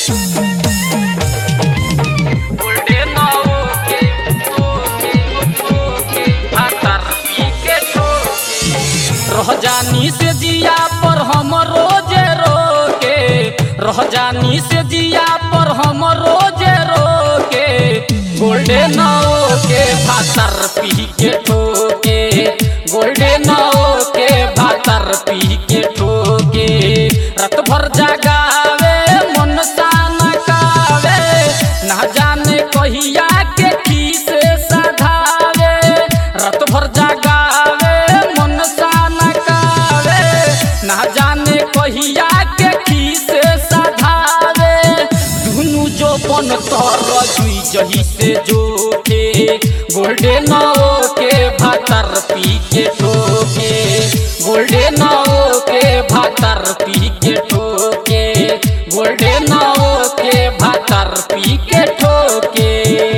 golden ओके ओके ओके भातर पी के ठोके रह जानी से जिया पर हम रोजे रोके रह जानी से जिया पर हम रोजे रोके गोल्डन ओके भातर पी के ठोके गोल्डन ओके भातर पी के ठोके रात भर जगावे मन सान कावे ना जाने कहिया के खीसे सधावे रात भर जगावे मन सान कावे ना जाने कहिया के खीसे सधावे दुनु जो बन तर जुई जही से जोके गोल्डन के भातर पी के ठोके गोल्डन के भातर पी के ठोके गोल्डन के भातर पी के ठोके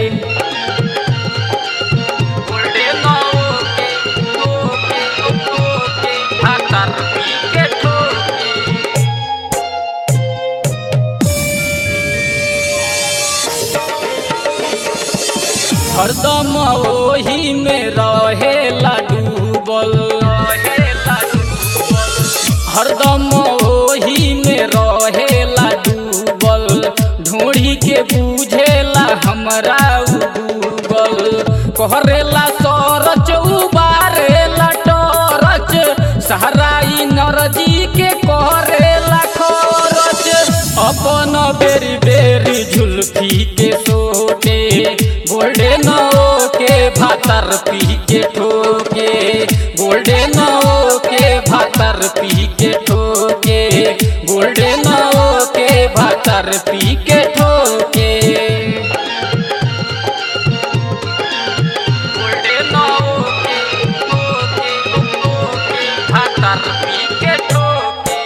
गोल्डन के ओके ओके भातर पी के ठोके हरदम ओही में रहेला डूबल हरदम ओही में रहेला डूबल ढूढ़ी के बूझेला हमरा उ डूबल कहरेला सरच उबारेला टरच सहराई नरजी के कहरेला खरच अपन बेरी बेरी झुलफी के सोटे गोल्डन के भातर पी के ठोके गोल्डन के भातर पी के ठोके गोल्डन के भातर पी के ठोके गोल्डन के ओके ओके भातर पी के ठोके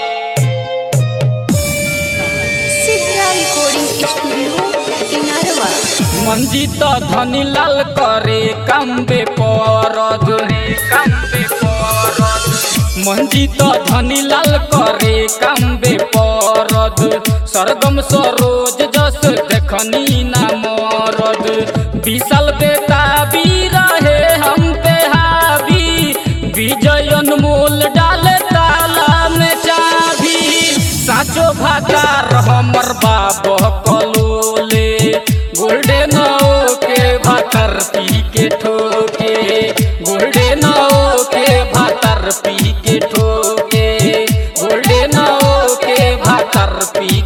सिद्रा रिकॉर्डिंग स्टूडियो किनारवा मंजित धनी लाल करे काम्बे परद काम्बे परद मंजित धनी लाल करे काम्बे परद सरगम सरोज जस देखनी ना मरद विशाल बेताबी रहे हम पे हावी विजय अनमोल डाले ताला में चाभी साचो भातार हमर बाप कलोले गोल्डन के भातर पी के ठोके गोल्डन के भातर पी के ठोके गोल्डन के भातर पी